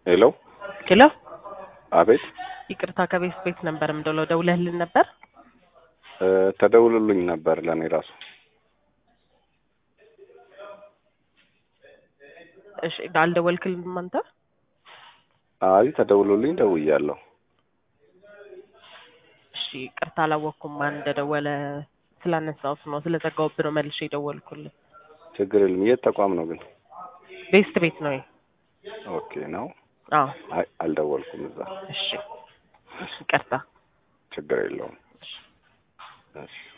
ሄሎ ሄሎ፣ አቤት ይቅርታ ከቤት ቤት ነበር የምደውለው። ደውለህልን ነበር? እ ተደውሎልኝ ነበር ለእኔ ራሱ እሺ፣ አልደወልክልንም አንተ? አይ ተደውሎልኝ ደውያለሁ እሺ፣ ይቅርታ አላወቅኩም ማን እንደደወለ ስላነሳሁት ነው። ስለዘጋሁብህ ነው መልሼ የደወልኩልህ። ችግር የለም የት ተቋም ነው ግን ቤስት ቤት ነው። ኦኬ ነው አዎ፣ አይ አልደወልኩም እዛ እሺ፣ ይቅርታ። ችግር የለውም እሺ